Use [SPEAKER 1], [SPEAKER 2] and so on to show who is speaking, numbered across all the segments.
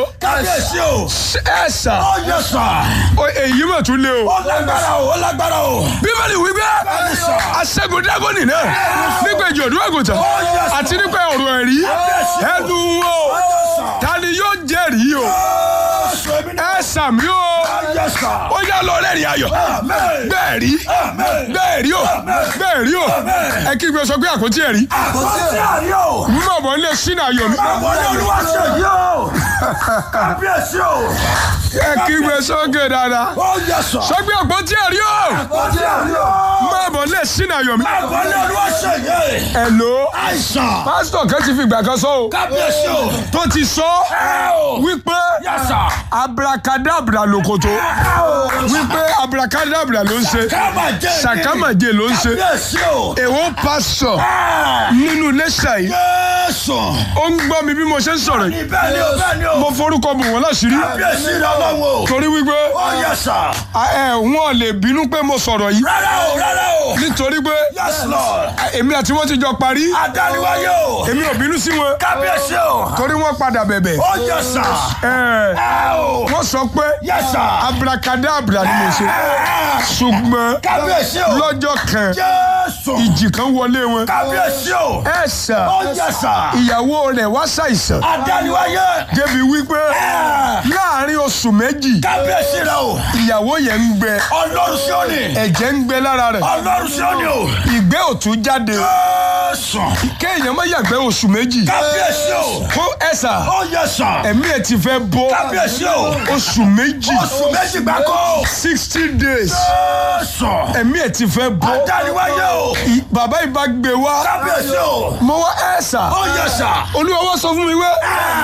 [SPEAKER 1] kábíyèsí o.
[SPEAKER 2] ẹ sà
[SPEAKER 1] ó yẹ sà.
[SPEAKER 2] o- èyí mà tún lé o.
[SPEAKER 1] ó lágbára o ó lágbára o.
[SPEAKER 2] bíbélì wípé aṣẹ́gun dágọ́nì náà nípa ìjọ̀dún àgùntàn àti nípa ọ̀rọ̀ ẹ̀rí ẹnu wọn o ta ni yóò jẹ́rìí o
[SPEAKER 1] Jésù èmi náà.
[SPEAKER 2] ẹ sàmí o
[SPEAKER 1] ó yẹ sà.
[SPEAKER 2] ó yá lọ rẹ́rìn ayọ̀
[SPEAKER 1] Amen.
[SPEAKER 2] bẹ́ẹ̀ rí
[SPEAKER 1] Amen.
[SPEAKER 2] bẹ́ẹ̀ rí o bẹ́ẹ̀ rí o ẹ kí gbé sọ pé àkótí ẹ̀rí
[SPEAKER 1] àkọsí àrí o.
[SPEAKER 2] mọ̀ mọ́ lé sínú ayọ̀ mi
[SPEAKER 1] àwọn ní olúwa ṣe yí o. kábíyèsí o.
[SPEAKER 2] ẹ kí gbé sókè dáadáa
[SPEAKER 1] ó yẹ sà.
[SPEAKER 2] sọ pé àkótí ẹ̀rí o
[SPEAKER 1] àkọsí àrí o.
[SPEAKER 2] mọ̀ mọ́ lé sínú ayọ̀ mi
[SPEAKER 1] àwọn ní olúwa ṣe yí.
[SPEAKER 2] ẹ̀ lò ó
[SPEAKER 1] àìsàn.
[SPEAKER 2] pásítọ̀ kan ti fi ìgbà kan sọ o
[SPEAKER 1] kábíyèsí o.
[SPEAKER 2] tó ti sọ
[SPEAKER 1] ẹ o.
[SPEAKER 2] wípé
[SPEAKER 1] yẹ sà.
[SPEAKER 2] abracadabra lòkòtò
[SPEAKER 1] ẹ o.
[SPEAKER 2] wípé abracadabra ló ń ṣe
[SPEAKER 1] sàkámàjẹ.
[SPEAKER 2] sàkámàjẹ ló ń ṣe
[SPEAKER 1] kábíyèsí o.
[SPEAKER 2] èwo pásítọ̀
[SPEAKER 1] ẹ.
[SPEAKER 2] nínú iléeṣẹ́ yìí
[SPEAKER 1] Jésù.
[SPEAKER 2] ó ń gbọ́ mi bí mo ṣe ń sọ̀rọ̀ yìí
[SPEAKER 1] Ibẹ̀ ni o, bẹ́ẹ̀ ni o.
[SPEAKER 2] mo forúkọ bò wọ́n láṣìírí
[SPEAKER 1] Kábíyèsí ni ọlọ́run o.
[SPEAKER 2] torí wípé
[SPEAKER 1] Ó yẹ sà.
[SPEAKER 2] ẹ wọn lè bínú pé mo sọ̀rọ̀ yìí
[SPEAKER 1] Rárá o, rárá o.
[SPEAKER 2] nítorí pé
[SPEAKER 1] Yes Lord.
[SPEAKER 2] èmi àti wọn ti jọ parí
[SPEAKER 1] Adániwáyé o.
[SPEAKER 2] èmi ò bínú sí wọn
[SPEAKER 1] Kábíyèsí o.
[SPEAKER 2] torí wọn padà bẹ̀bẹ̀
[SPEAKER 1] Ó yẹ sà.
[SPEAKER 2] ẹ
[SPEAKER 1] Ẹ o.
[SPEAKER 2] wọ́n sọ pé
[SPEAKER 1] Yes sir.
[SPEAKER 2] abracadabra ni mo ṣe
[SPEAKER 1] Ẹ.
[SPEAKER 2] ṣùgbọ́n
[SPEAKER 1] Kábíyèsí o.
[SPEAKER 2] lọ́jọ́ kan
[SPEAKER 1] Jésù.
[SPEAKER 2] ìjì kan wọlé wọn
[SPEAKER 1] Kábíyèsí o.
[SPEAKER 2] ẹ sà
[SPEAKER 1] Ó yẹ sà.
[SPEAKER 2] ìyàwó rẹ̀ wá ṣàìsàn
[SPEAKER 1] Adániwáyé.
[SPEAKER 2] débi wípé
[SPEAKER 1] Ẹ.
[SPEAKER 2] láàrin oṣù méjì
[SPEAKER 1] Kábíyèsí rẹ o.
[SPEAKER 2] ìyàwó yẹn ń gbẹ
[SPEAKER 1] Ọlọ́run sí òní.
[SPEAKER 2] ẹ̀jẹ̀ ń gbẹ lára rẹ̀
[SPEAKER 1] Ọlọ́run sí òní o.
[SPEAKER 2] ìgbẹ́ òtún jáde
[SPEAKER 1] Jésù.
[SPEAKER 2] kéèyàn má yàgbẹ́ oṣù méjì
[SPEAKER 1] Kábíyèsí o.
[SPEAKER 2] kó ẹ̀sà
[SPEAKER 1] Ó yẹ sà.
[SPEAKER 2] ẹ̀mí ẹ̀ ti fẹ́ bọ́
[SPEAKER 1] Kábíyèsí o.
[SPEAKER 2] oṣù méjì
[SPEAKER 1] Oṣù méjì gbáko.
[SPEAKER 2] sixty days
[SPEAKER 1] Jésù.
[SPEAKER 2] ẹ̀mí ẹ̀ ti fẹ́ bọ́
[SPEAKER 1] Adániwáyé o.
[SPEAKER 2] I- bàbá ìbá gbé wá
[SPEAKER 1] Kábíyèsí o.
[SPEAKER 2] mo wá ẹ̀sà
[SPEAKER 1] Ó yẹ sà.
[SPEAKER 2] olúwa wá sọ fún mi wé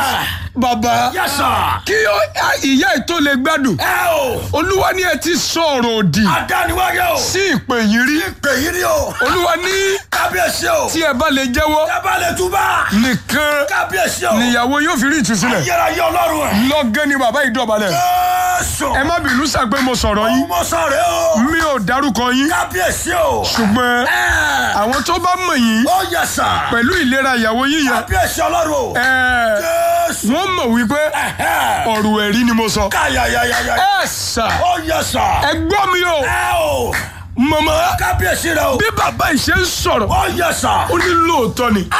[SPEAKER 2] bàbá
[SPEAKER 1] Yẹ sà.
[SPEAKER 2] kí ó- a- ìyá ẹ̀ tó lè gbádùn
[SPEAKER 1] Ẹ o.
[SPEAKER 2] olúwa ní ẹ ti sọ̀rọ̀ òdì
[SPEAKER 1] Adániwáyé o.
[SPEAKER 2] sí ìpè yìí rí
[SPEAKER 1] Ìpè yìí ni o.
[SPEAKER 2] olúwa ní
[SPEAKER 1] Kábíyèsí o.
[SPEAKER 2] tí ẹ bá lè jẹ́wọ́
[SPEAKER 1] Tábàlẹ̀ túbà.
[SPEAKER 2] nìkan
[SPEAKER 1] Kábíyèsí o.
[SPEAKER 2] níyàwó yóò fi rí ìtúsílẹ̀
[SPEAKER 1] Ayérayé ọlọ́run ẹ̀.
[SPEAKER 2] lọ́gán ni bàbá ìdọ̀bálẹ̀
[SPEAKER 1] Jésù.
[SPEAKER 2] ẹ má bínú sàpé mo sọ̀rọ̀ yín
[SPEAKER 1] Ọmọ sọ̀rẹ́ o.
[SPEAKER 2] mi ò dárúkọ yín
[SPEAKER 1] Kábíyèsí o.
[SPEAKER 2] ṣùgbọ́n
[SPEAKER 1] Ẹ.
[SPEAKER 2] àwọn tó bá mọ̀ yín
[SPEAKER 1] Ó yẹ sà.
[SPEAKER 2] pẹ̀lú ìlera ìyàwó yín yẹn
[SPEAKER 1] Kábíyèsí ọlọ́run o.
[SPEAKER 2] ẹ,
[SPEAKER 1] Jésù.
[SPEAKER 2] wọ́n mọ̀ wípé
[SPEAKER 1] Ẹ̀hẹ́.
[SPEAKER 2] ọ̀rọ̀ ẹ̀rí ni mo sọ
[SPEAKER 1] Káyàyàyàyà.
[SPEAKER 2] ẹ sà
[SPEAKER 1] Ó yẹ sà.
[SPEAKER 2] ẹ gbọ́ mi o
[SPEAKER 1] Ẹ o.
[SPEAKER 2] mọ̀mọ́
[SPEAKER 1] Kábíyèsí rẹ o.
[SPEAKER 2] bí bàbá yìí ṣe ń sọ̀rọ̀
[SPEAKER 1] Ó yẹ sà.
[SPEAKER 2] ó ní lóòótọ́ ni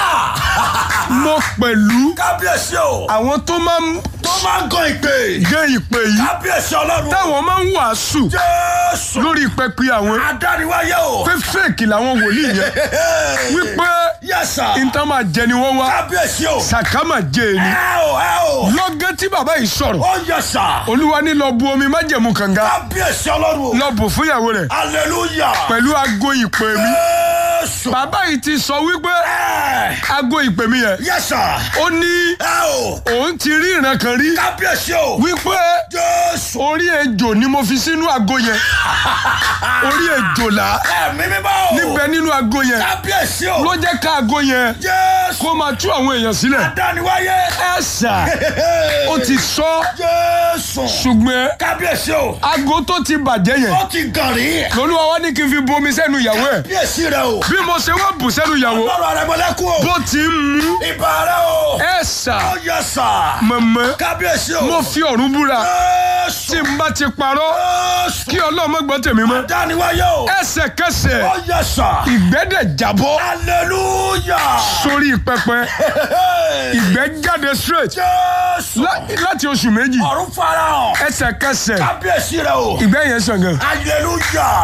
[SPEAKER 2] mo pẹ̀lú
[SPEAKER 1] Kábíyèsí o.
[SPEAKER 2] àwọn tó máa ń
[SPEAKER 1] Tó máa ń gan ìpè.
[SPEAKER 2] gé ìpè yìí
[SPEAKER 1] Kábíyèsí ọlọ́run.
[SPEAKER 2] táwọn máa ń wàásù
[SPEAKER 1] Jésù.
[SPEAKER 2] lórí pẹpẹ àwọn
[SPEAKER 1] Adániwáyé o.
[SPEAKER 2] pé fèkì làwọn wòlíì yẹn wípé
[SPEAKER 1] Yes sir.
[SPEAKER 2] nǹkan máa jẹ ni wọ́n wá
[SPEAKER 1] Kábíyèsí o.
[SPEAKER 2] sàkámà jẹ ni
[SPEAKER 1] Ẹ o ẹ o.
[SPEAKER 2] lọ́gán tí bàbá yìí sọ̀rọ̀
[SPEAKER 1] Ó yẹ sà.
[SPEAKER 2] olúwa ní lọ bu omi májẹ̀mú kànga
[SPEAKER 1] Kábíyèsí ọlọ́run o.
[SPEAKER 2] lọ bù fúnyàwó rẹ̀
[SPEAKER 1] Hallelujah.
[SPEAKER 2] pẹ̀lú aago ìpè mi
[SPEAKER 1] Jésù.
[SPEAKER 2] bàbá yìí ti sọ wípé
[SPEAKER 1] Ẹ.
[SPEAKER 2] aago ìpè mi yẹn
[SPEAKER 1] Yes sir.
[SPEAKER 2] ó ní
[SPEAKER 1] Ẹ o.
[SPEAKER 2] òun ti rí ìran kan rí
[SPEAKER 1] Kábíyèsí o.
[SPEAKER 2] wípé
[SPEAKER 1] Jésù.
[SPEAKER 2] orí ejò ni mo fi sínú aago yẹn orí ejò là
[SPEAKER 1] Ẹ̀mí mímọ́ o.
[SPEAKER 2] níbẹ̀ nínú aago yẹn
[SPEAKER 1] Kábíyèsí o.
[SPEAKER 2] ló jẹ́ ká aago yẹn
[SPEAKER 1] Jésù.
[SPEAKER 2] kó máa tú àwọn èèyàn sílẹ̀
[SPEAKER 1] Adániwáyé.
[SPEAKER 2] ẹ sà ó ti sọ
[SPEAKER 1] Jésù.
[SPEAKER 2] ṣùgbọ́n
[SPEAKER 1] Kábíyèsí o.
[SPEAKER 2] aago tó ti bàjẹ́ yẹn
[SPEAKER 1] Ó ti gàn rí.
[SPEAKER 2] lolúwa wá ní kí n fi bomi sẹ́nu ìyàwó ẹ̀
[SPEAKER 1] Kábíyèsí rẹ o.
[SPEAKER 2] bí mo ṣe wá bù sẹ́nu ìyàwó
[SPEAKER 1] Lọ́rọ̀ àrẹ̀mọ́lẹ́kùn o.
[SPEAKER 2] bó ti ń mú
[SPEAKER 1] Ìbà rẹ o.
[SPEAKER 2] ẹ sà
[SPEAKER 1] Ó yẹ sà.
[SPEAKER 2] mọ̀mọ́
[SPEAKER 1] Kábíyèsí o.
[SPEAKER 2] mo fi ọ̀run búra
[SPEAKER 1] Jésù.
[SPEAKER 2] tí n bá ti parọ́
[SPEAKER 1] Jésù.
[SPEAKER 2] kí ọlọ́mọ gbọ́ tèmi mọ́
[SPEAKER 1] Adániwáyé o.
[SPEAKER 2] ẹsẹ̀kẹsẹ̀
[SPEAKER 1] Ó yẹ sà.
[SPEAKER 2] ìgbẹ́dẹ̀ jábọ́
[SPEAKER 1] Hallelujah.
[SPEAKER 2] sórí pẹpẹ ìgbẹ́ jáde straight
[SPEAKER 1] Jésù.
[SPEAKER 2] lá- láti oṣù méjì
[SPEAKER 1] Ọ̀run farahàn.
[SPEAKER 2] ẹsẹ̀kẹsẹ̀
[SPEAKER 1] Kábíyèsí rẹ o.
[SPEAKER 2] ìgbẹ́ yẹn sàn gan
[SPEAKER 1] Hallelujah.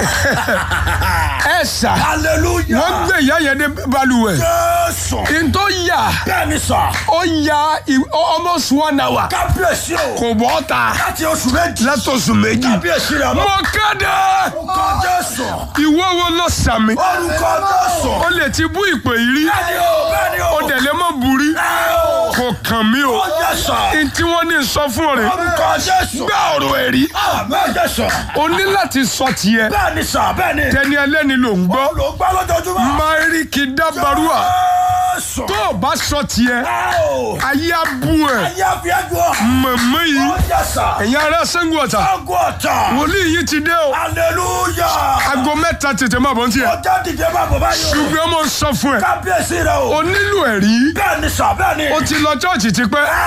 [SPEAKER 2] ẹ sà
[SPEAKER 1] Hallelujah.
[SPEAKER 2] wọ́n gbé ìyá yẹn dé balùwẹ̀
[SPEAKER 1] Jésù.
[SPEAKER 2] n tó yà
[SPEAKER 1] Bẹ́ẹ̀ni sà.
[SPEAKER 2] ó ya i- almost one hour
[SPEAKER 1] Kábíyèsí o.
[SPEAKER 2] kò bọ́ ta
[SPEAKER 1] Láti oṣù méjì.
[SPEAKER 2] látọ̀sù méjì
[SPEAKER 1] Kábíyèsí rẹ
[SPEAKER 2] mo
[SPEAKER 1] lọ.
[SPEAKER 2] kéde
[SPEAKER 1] Orúkọ Jésù.
[SPEAKER 2] ìwọ wo ló sàmì
[SPEAKER 1] Orúkọ Jésù.
[SPEAKER 2] ó lè ti bú ìpè yìí rí
[SPEAKER 1] Bẹ́ẹ̀ni o. Bẹ́ẹ̀ni o.
[SPEAKER 2] ó dẹ̀ lè mọ̀ burí
[SPEAKER 1] Ẹ o.
[SPEAKER 2] kò kàn mí o
[SPEAKER 1] Ó yẹ sà.
[SPEAKER 2] n tí wọ́n ní sọ fún rẹ̀
[SPEAKER 1] Orúkọ Jésù.
[SPEAKER 2] gbá ọ̀rọ̀ ẹ̀rí
[SPEAKER 1] Bẹ́ẹ̀ jẹ́ sà.
[SPEAKER 2] o ní láti sọ tiẹ̀
[SPEAKER 1] Bẹ́ẹ̀ni sà. Bẹ́ẹ̀ni.
[SPEAKER 2] tẹni ẹlẹ́ni ló ń gbọ́
[SPEAKER 1] Ló gbá lójoojúmọ́.
[SPEAKER 2] máríkì dábàrúwà
[SPEAKER 1] Jésù.
[SPEAKER 2] tó o bá sọ tiẹ̀
[SPEAKER 1] Ẹ o.
[SPEAKER 2] ayé á bú ẹ̀
[SPEAKER 1] Ayé àfihàn.
[SPEAKER 2] mọ̀mọ́ yìí
[SPEAKER 1] Ó yẹ sà.
[SPEAKER 2] ẹ̀yin ará Ṣàngó Ọ̀tà
[SPEAKER 1] Àgọ́ ọ̀tà.
[SPEAKER 2] wòlíì yìí ti dé o
[SPEAKER 1] Hallelujah.
[SPEAKER 2] aago mẹ́ta tètè má bọ̀ ń tiẹ̀
[SPEAKER 1] Ọjọ́ dìde máa bọ̀ báyìí o.
[SPEAKER 2] ṣùgbọ́n mo sọ fún ẹ
[SPEAKER 1] Kábíyèsí rẹ o.
[SPEAKER 2] o nílò ẹ̀rí
[SPEAKER 1] Bẹ́ẹ̀ni sà bẹ́ẹ̀ni.
[SPEAKER 2] o ti lọ chọ́ọ̀chì tipẹ́